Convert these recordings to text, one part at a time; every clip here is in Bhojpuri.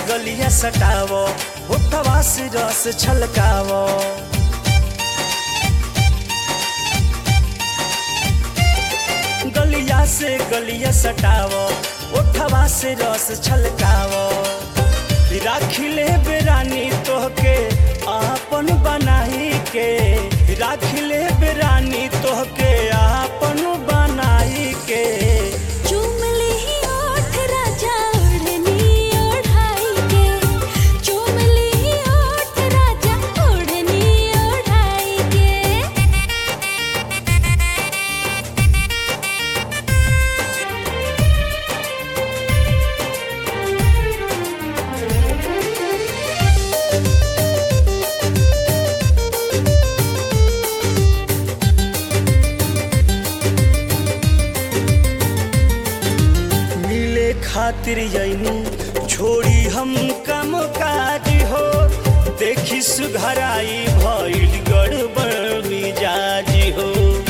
गलिया सटावो होठवा से रस छलकावो गलिया से गलिया सटावो ओठवा से रस छलकावो राखिले बेरानी तोहके आपन बनाई के राखिले बेरानी तोहके आपन बनाई के चुमली ही ओठ राजा ओढ़नी ओढ़ाई के चुमली ही ओठ राजा ओढ़नी ओढ़ाई के मिले खातिर यही छोड़ी हम कम काज हो देखी सुघराई भइल गड़बड़ मिजाज हो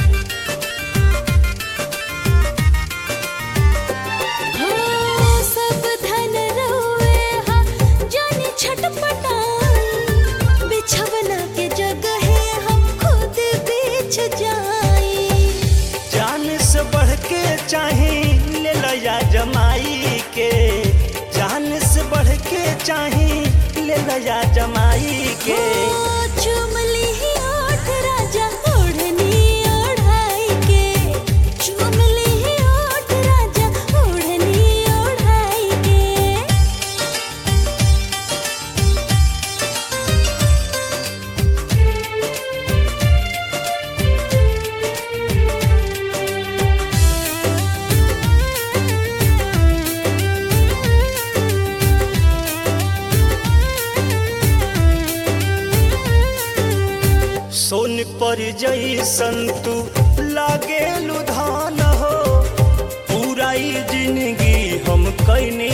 हो सब धन रोए हा जाने छटपटाई बिछवना के जगह हम खुद बिछ जाई जान से बढ़ के चाही ले लया जमाई के जान से बढ़ के चाही ले लया जमाई के ओ चुमली ही ओठ राजा ओढ़नी ओढ़ाई के चुमली ही ओठ राजा ओढ़नी ओढ़ाई के सोन पर जैसन तू लागे लुधान हो पूरा ही जिंदगी हम कैनी